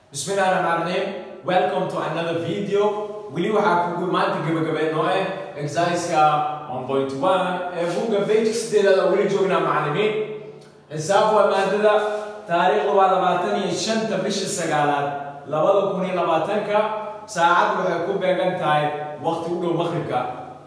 bismillahi raxmaan raxiim welcome to another video weli waxaa kugu maanta gabagabeed noo eh exerciseka 1.1 ee buugga page sideedaad oo weli joognaa macallimiin xisaab waa maadada taariikhdu waa labaatan iyo shanta bisha sagaalaad labada kun iyo labaatanka saacad waxay ku beegan tahay waqti u dhow maqribka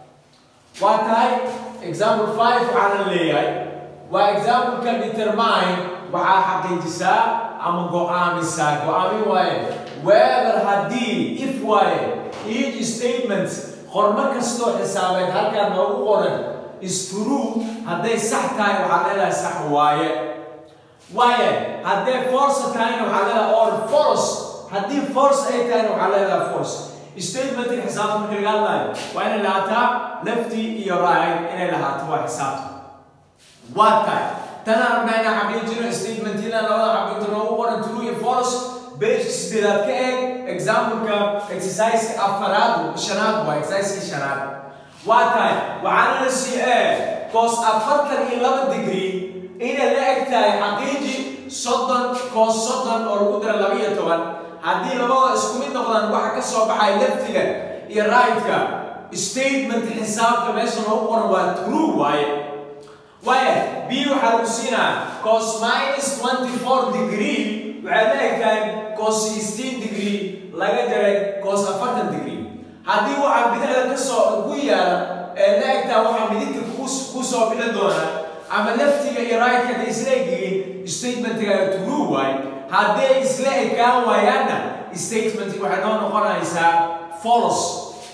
waa tahay example 5 waxaana leeyahay waa exampleka determine waxaa xaqiijisaa ama go-aamisaa go-aamin waaye whether haddii if waaye each statement qormo kastoo xisaabeed halkaan noogu qoran is true hadday sax tahay waxaad leedahay sax waaye waaye hadday force tahayna waxaad leedahay or false haddii force ay tahayna waxaad leedahay false statementka xisaabta marka laga hadlayo waa inay lahaataa lefty iyo right inay lahaato waa xisaabta waa tahay tana rabnaa inaan xaqiijino statementina labada xaqiijto noogu qoran true iyo false base sideedaad ka eeg exampleka exerciseka afaraad shanaad waa exerciseka shanaad waa tahay waxaana la sii ee cos afartan iyo laba degree inay la eg tahay xaqiiji soddon cos soddon oo lagu dara laba iyo toban haddii labada isku mid noqdaan waxa ka soo baxay leftiga iyo right-ka statement xisaabta meesha noogu qoran waa true waaye waaye b waxaa lagu siinaa cos minus 24 degree waxay la eg tahay cos 16 degree laga jaray cos 40 degree haddii waxaa bidixda ka soo ku yaala ee la eg tahay waxaa midigta ku soo bixi doona ama leftiga iyo right-ka hadday isla egyihiin statementga true waaye hadday isla ekaan waayaanna statementki waxay noo noqonaysaa false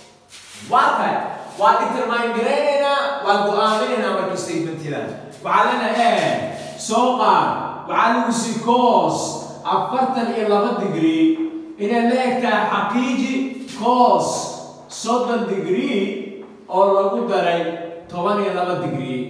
waa tahay waa determine garaynaynaa waa go-aaminaynaa marka statementida waxaa leenahay e soo qaad waxaa lagu sii cos afartan iyo laba degree inay la eg tahay xaqiiji cos soddon degree oo lagu daray toban iyo laba degree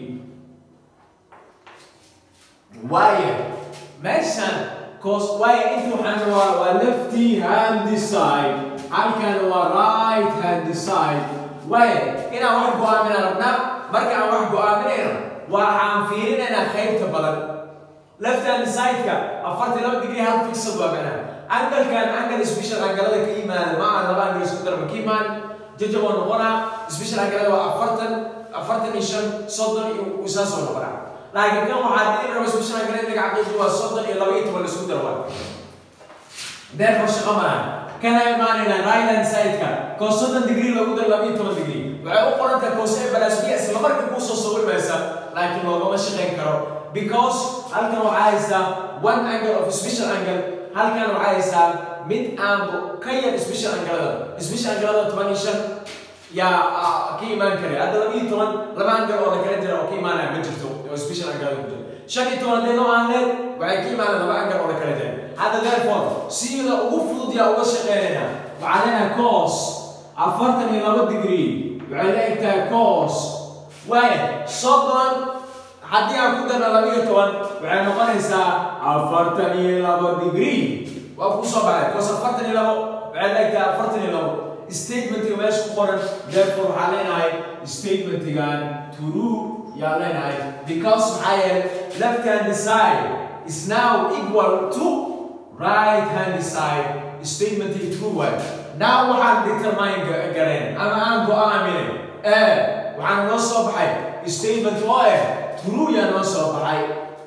waayo meeshan cos waayo inta waxaan waa waa lefty hand side halkan waa right hand side waayo inaan wax go-aamina rabnaa marka aan wax go-aaminayno waxaan fiirinaynaa qaybta badan left hand side-ka afartan laba degree hal fixed waa macnaha angalkan angal special angalada ka yimaada ma aha laba angal isku darma ka imaan jajab waa noqonaa special angalada waa afartan afartan iyo shan soddon iyo isaas oo noqonaa laakiin kan waxaa dii raba special angalada laga caqiiqi waa soddon iyo laba iyo toban la isku dar waa therefore shaqo malaha kana imaanayna right hand side-ka cos soddon degree lagu dar laba iyo toban degree waxay u qoran tahay cos a balas b isla marka kuu soo sawirmaysa laakiin loogama shaqayn karo because halkan waxaa haysaa one angle of special angle halkan waxaa haysaa mid aan ka yar special angalada special angalada toban iyo shan yaa ka imaan kara hadda laba iyo toban laba angle oo la kala jira oo ka imaanaya ma jirto oo special angalada ku jira shan iyo toban haddii noo aan leed waxay ka imaanaya laba angle oo la kala jira hadda therefore sida ugu fudud yaa uga shaqeynaynaa waxaa leenahay cos afartan iyo laba degree waxay la eg tahay cos waaye soddon haddii aan ku darna laba iyo toban waxay noqonaysaa afartan iyo laba degree waa ku soo baxay cos afartan iyo labo waxay la eg tahay afartan iyo labo statementiga meesha ku qoran therefore waxaa leenahay statementigan true yaa leenahay because maxaa yeelay left hand side is now equal to right hand side statement true way now waxaan determine gareen ama aan go-aamine ee waxaan noo soo baxay statement oo eh true yaa noo soo baxay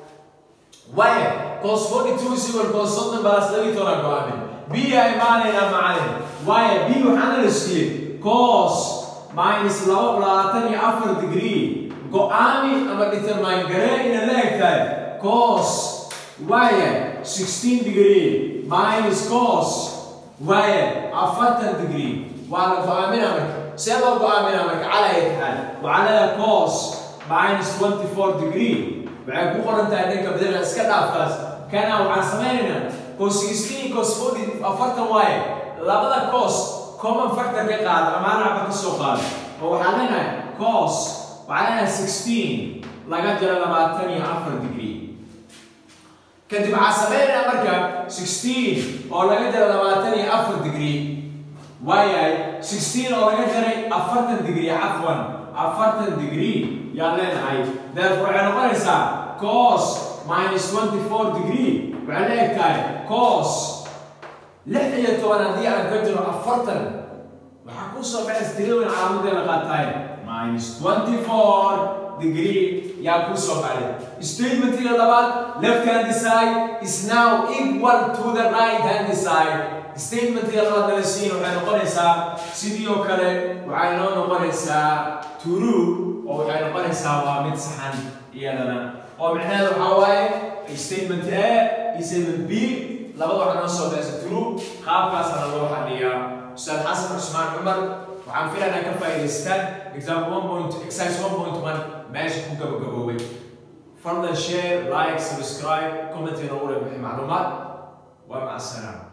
waaye cos 42 is equal cos soddon balas laba iyo toban go-aamin b yaa imaanaynaa macalin waaye b waxaana la siiyey cos minus laba labaatan iyo afar degree go-aami ama determine gareen ina la eg tahay cos waaye 16 degree minus cos waaye afartan degree waa la go-aamina marka see loo go-aamina marka calaya taxaal waxaa leedahay cos minus 24 degree waxay ku qoran tahay dhanka badana iska dhaafkaas kana waxaan samaynaynaa cos 16 cos 40 afartan waaye labada cos common factor ka qaada ama hal xaba ka soo qaada oo waxaan leenahay cos waxaa leenahay 16 laga jaro labaatan iyo afar degree kadib waxaa samaynaynaa marka 16 oo laga jaro labaatan iyo afar degree waayahay 16 oo laga jaray afartan degree cafwan afartan degree yaa leenahay therefore waxay noqonaysaa cos minus 24 degree waxay la eg tahay cos lix iyo toban haddii aan ka jiro afartan waxaa kuu soo baxaysa tirada weyn calaamadeeda qaataay minus twenty four degree yaa kuu soo baxday statementiga labaad left hand side is now equal to the right hand side statementiga labaad nala siin waxay noqonaysaa sidii oo kale waxay noo noqonaysaa true oo waxay noqonaysaa waa mid saxan iyadana oo micnaheedu waxaa waaye statement a iyo statement b labada waxaa noo soo baxaysa true qaabkaasana loo xaliyaa ustaad xasan cusmaan cumar waxaan filaynaa ka faa'iidaystaan example 1. exercise 1.1 meesha ku gabagaboobay fadlan share like subscribe comment inoogu leh wixii macluumaad waa maca salaama